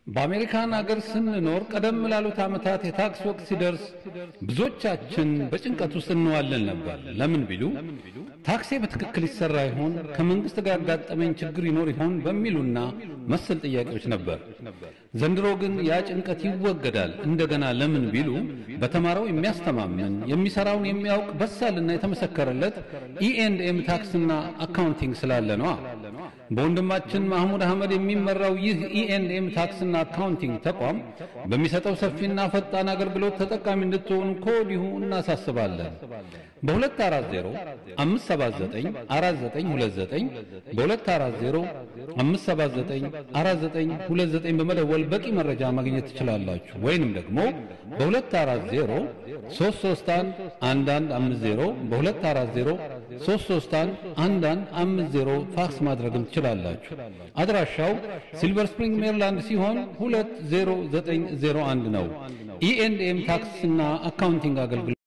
በአሜሪካን አገር ስንኖር ቀደም ላሉት ዓመታት የታክስ ወቅት ሲደርስ ብዙዎቻችን በጭንቀት ውስጥ እንዋለን ነበር። ለምን ቢሉ ታክሴ በትክክል ይሰራ ይሆን፣ ከመንግስት ጋር ያጋጠመኝ ችግር ይኖር ይሆን በሚሉና መሰል ጥያቄዎች ነበር። ዘንድሮ ግን ያ ጭንቀት ይወገዳል። እንደገና ለምን ቢሉ በተማረው የሚያስተማምን የሚሰራውን የሚያውቅ በሳልና የተመሰከረለት ኢኤንድኤም ታክስና አካውንቲንግ ስላለ ነዋ። በወንድማችን ማህሙድ አህመድ የሚመራው ይህ ኢኤንድኤም ታክስና አካውንቲንግ ተቋም በሚሰጠው ሰፊና ፈጣን አገልግሎት ተጠቃሚ እንድትሆኑ ከወዲሁ እናሳስባለን። በ240 579 4929 በ240 579 4929 በመደወል በቂ መረጃ ማግኘት ትችላላችሁ። ወይንም ደግሞ በ240 331 1150 በ240 331 1150 ፋክስ ማድረግም ትችላላችሁ። አድራሻው ሲልቨር ስፕሪንግ ሜሪላንድ ሲሆን 20901 ነው። ኢኤንድኤም ታክስና አካውንቲንግ አገልግሎት